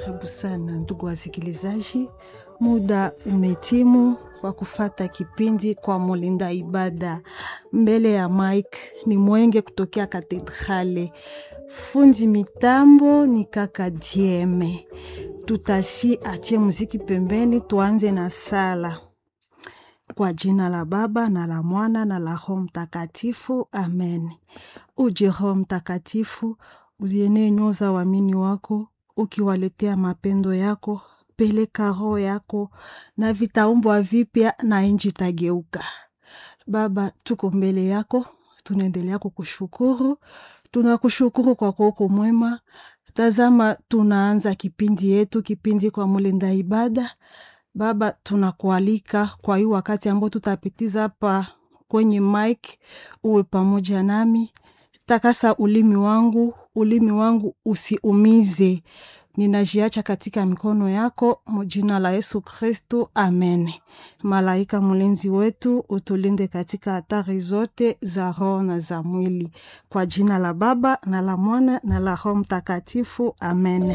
Karibu sana ndugu wasikilizaji, muda umetimu wa kufata kipindi kwa mulinda ibada. Mbele ya mike ni Mwenge kutokea Katedrale, fundi mitambo ni kaka Dieme. Tutasi achie muziki pembeni, tuanze na sala. Kwa jina la Baba na la Mwana na la Roho Mtakatifu, amen. Uje Roho Mtakatifu, ulienee nyoyo za waamini wako ukiwaletea mapendo yako, peleka roho yako na vitaumbwa vipya na nchi itageuka. Baba, tuko mbele yako, tunaendelea kukushukuru, tunakushukuru kwa kuoko mwema. Tazama, tunaanza kipindi yetu, kipindi kwa mulinda ibada. Baba, tunakualika kwa hii wakati ambao tutapitiza hapa kwenye mic, uwe pamoja nami takasa ulimi wangu, ulimi wangu usiumize. Ninajiacha katika mikono yako, mjina la Yesu Kristu, amen. Malaika mlinzi wetu, utulinde katika hatari zote za roho na za mwili, kwa jina la Baba na la Mwana na la Roho Mtakatifu, amen.